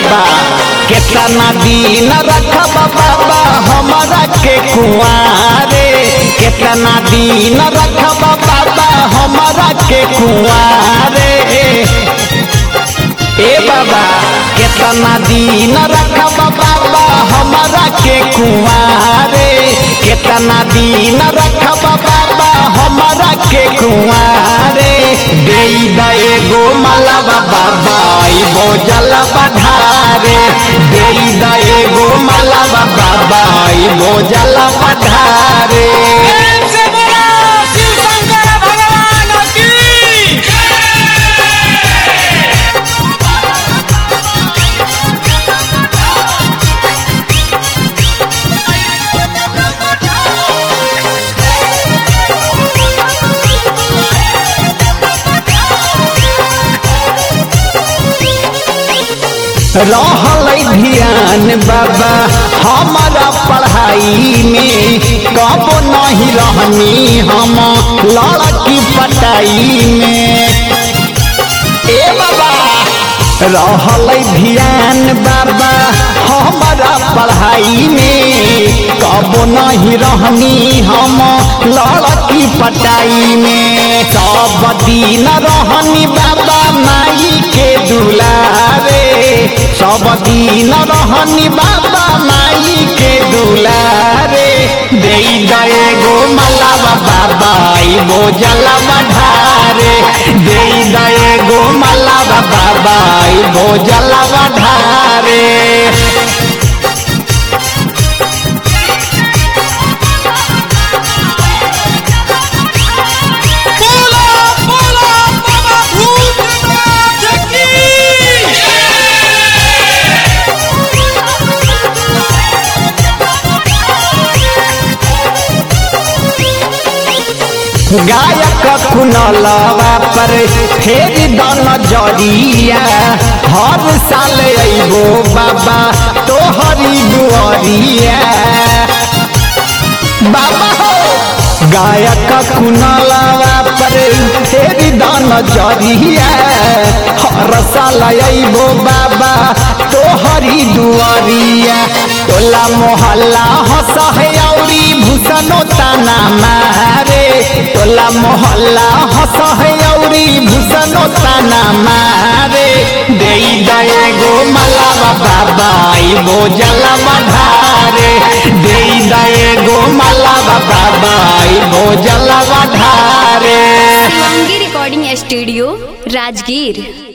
बाबा केतना दिन रखब बाबा हमारा के कुआरे केतना दिन रखब बाबा हमारा के कुआरे ए बाबा केतना दिन रखब बाबा हमारा के कुआरे केतना दिन रखब बाबा हमारा के कुआरे दे एगो मलबा बाबा इबो जल पधारे दे एगो मलबा बाबा इबो जल पधारे प्रेम से बोलो शिव शंकर भगवान की रहल ध्यान बाबा हमारा पढ़ाई में कब नहीं रहनी हम लड़की पटाई में ए बाबा रहल ध्यान बाबा हमारा पढ़ाई में कब नहीं रहनी हम लड़की पटाई में सब दिन रहनी बाबा माई के दुलारे सब दिन रहनी बाबा माई के दुलारे दे गो मलावा बाबा इबो जलवा ढारे दे गो मलावा बाबा इबो जलवा ढारे बोलो बोलो बाबा भूतनाथ की गायक कुनलवा पर फेर दन जरिया हर साल अइबो बाबा तोहरी दुआरिया बाबा हो गायक कुनलवा पर फेर दन जरिया हर साल अइबो बाबा तोहरी दुआरिया टोला मोहल्ला हंसहयौरी भूषणो ताना मारे टोला मोहल्ला हंसहयौरी भूषणो ताना मारे दे गो मलावा बाबा इबो जलवा ढारे दे गो मलावा बाबा इबो जलवा ढारे शिवांगी रिकॉर्डिंग स्टूडियो राजगीर